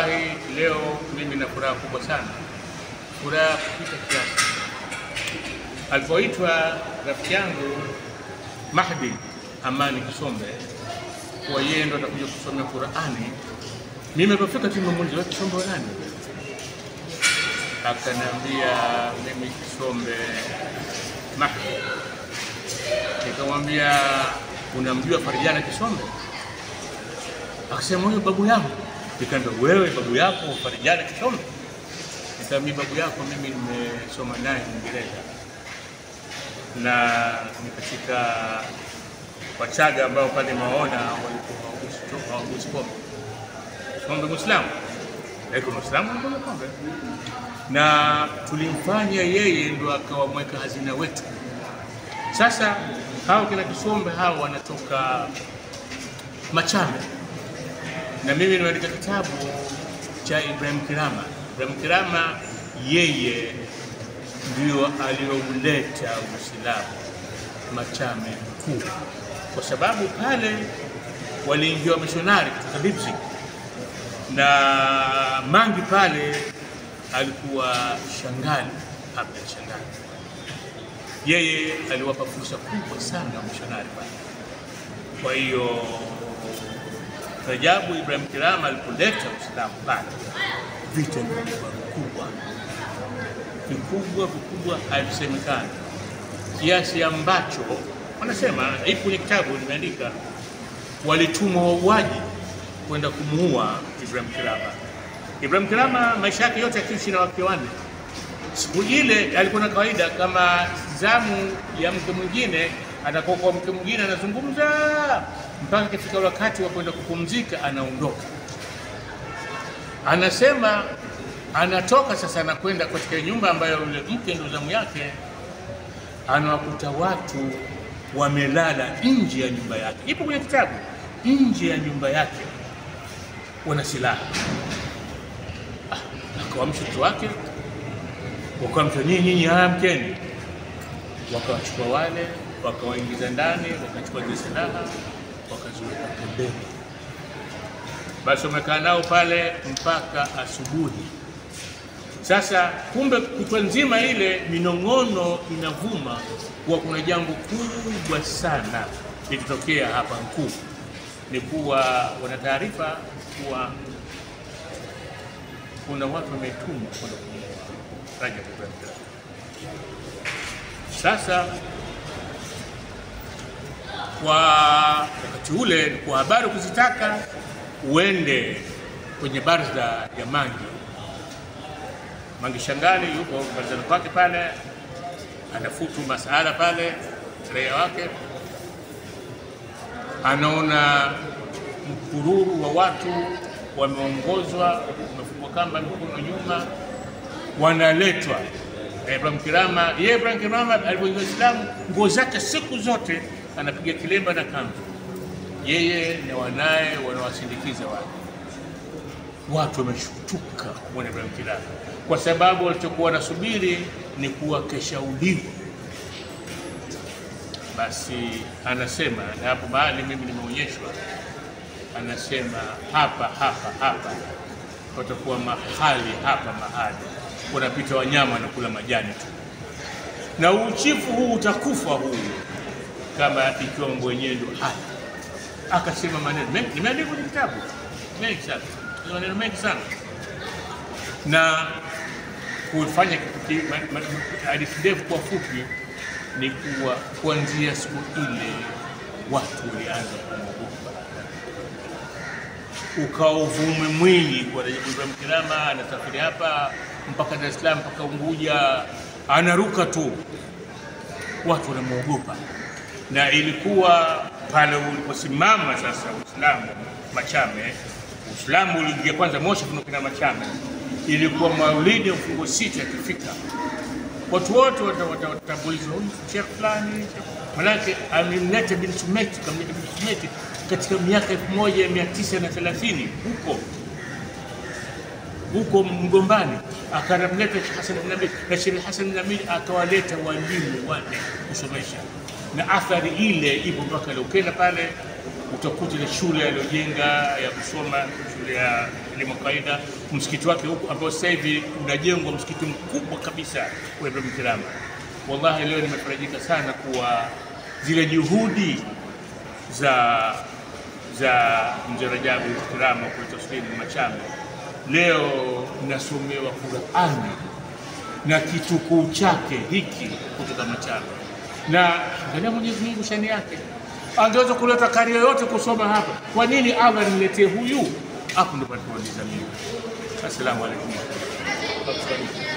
Wallahi, leo mimi na furaha kubwa sana, furaha kupita kiasi. Alipoitwa rafiki yangu Mahdi Amani Kisombe kuwa yeye ndo atakuja kusomea Qurani, mimi alipofika tu nimemuuliza wewe Kisombe wa nani? Akaniambia mimi Kisombe Mahdi. Nikamwambia unamjua Farijana Kisombe? Akasema huyo babu yangu. Nikaambia wewe babu yako Farijana Kisombe? Nikaambia babu yako mimi nimesoma naye Uingereza na ni katika Wachaga ambao pale maona walikuwa hawagusi pombe. Pombe Muislamu, lakini Muislamu anakunywa pombe, na tulimfanya yeye ndo akawa mweka hazina wetu. Sasa hao kina Kisombe hao wanatoka Machame na mimi nimeandika kitabu cha Ibrahim Kirama. Ibrahim Kirama yeye ndio aliyouleta Uislamu Machame kuu, kwa sababu pale waliingia wamishonari kutoka Leipzig na Mangi pale alikuwa shangali Abdul Shangali, yeye aliwapa fursa kubwa sana wamishonari pale. Kwa hiyo Rajabu Ibrahim Kirama alipoleta Uislamu pale, vita vilikuwa vikubwa vikubwa vikubwa, havisemekani kiasi ambacho wanasema, ipo kwenye kitabu nimeandika, walitumwa wauaji kwenda kumuua Ibrahim Kirama. Ibrahim Kirama maisha yake yote akiishi na wake wanne. Siku ile alikuwa na kawaida, kama zamu ya mke mwingine atakuwa kwa mke mwingine anazungumza mpaka kifika wakati wa kwenda kupumzika, anaondoka. Anasema anatoka sasa, anakwenda katika nyumba ambayo yule mke ndio zamu yake, anawakuta watu wamelala nje ya nyumba yake. Ipo kwenye kitabu, nje ya nyumba yake wana silaha. Ah, akawamsha mtoto wake, wakamsha nyinyi, nyinyi, haya mkeni. Wakawachukua wale, wakawaingiza ndani, wakachukua zile silaha, wakaziweka pembeni. Basi wamekaa nao pale mpaka asubuhi. Sasa kumbe kutwa nzima ile minong'ono inavuma kuwa kuna jambo kubwa sana litotokea hapa Nkuu. Ni kuwa wana taarifa kuwa kuna watu wametumwa kwenda kumuua Rajab Ibrahim Traore. Sasa kwa wakati ule, kwa habari kuzitaka, uende kwenye baraza ya Mangi Mangi Shangali yuko barazani kwake pale, anafutu masala pale, raia wake anaona mkururu wa watu wameongozwa, wamefungwa kamba mikono nyuma, wanaletwa na Ibrahim Kirama. Yeye Ibrahim Kirama alipoingia Uislamu, nguo zake siku zote anapiga kilemba na kanzu, yeye na wanaye wanawasindikiza wale watu wameshtuka kumwona Ibrahim Kirama kwa sababu walichokuwa wanasubiri ni kuwa keshauliwa. Basi anasema na hapo mahali mimi nimeonyeshwa, anasema hapa hapa hapa patakuwa mahali hapa mahali wanapita wanyama na kula majani tu, na uchifu huu utakufa huu kama ikiwa mambo yenyewe ndio haya. Akasema maneno mengi, nimeandika kwenye kitabu mengi sana, maneno mengi sana na kufanya hadithi ndefu kwa fupi ni kuwa kuanzia siku ile watu walianza kumwogopa, ukawa uvume mwingi kwa Rajabu Ibrahim Kirama anasafiri hapa mpaka Dar es Salaam mpaka Unguja, anaruka tu, watu wanamwogopa. Na ilikuwa pale uliposimama sasa Uislamu Machame, Uislamu uliingia kwanza Moshi kuna Machame ilikuwa maulidi ya mfungo sita yakifika, watu wote watatambulizwa, huyu shekh fulani, manake amemleta bin Sumeti, kamleta bin Sumeti katika miaka elfu moja mia tisa na thelathini huko huko Mgombani, akamleta Sheikh Hassan bin Nabil na Sheikh Hassan bin Nabil akawaleta walimu wale kusomesha, na athari ile ipo mpaka leo. Ukienda pale utakuta ile shule aliyojenga ya kusoma, shule ya elimu kawaida, msikiti wake huku ambao sasa hivi unajengwa msikiti mkubwa kabisa wa Ibrahim Kirama. Wallahi leo nimefarajika sana kuwa zile juhudi za za mzee Rajabu Kirama kuleta Swahili Machame, leo nasomewa Qurani na kitukuu chake hiki kutoka Machame, na angalia Mwenyezi Mungu shani yake, angeweza kuleta kari yoyote kusoma hapa. Kwa nini Allah niletee huyu? Hapo ndo palipouliza mimi. Assalamu alaikum.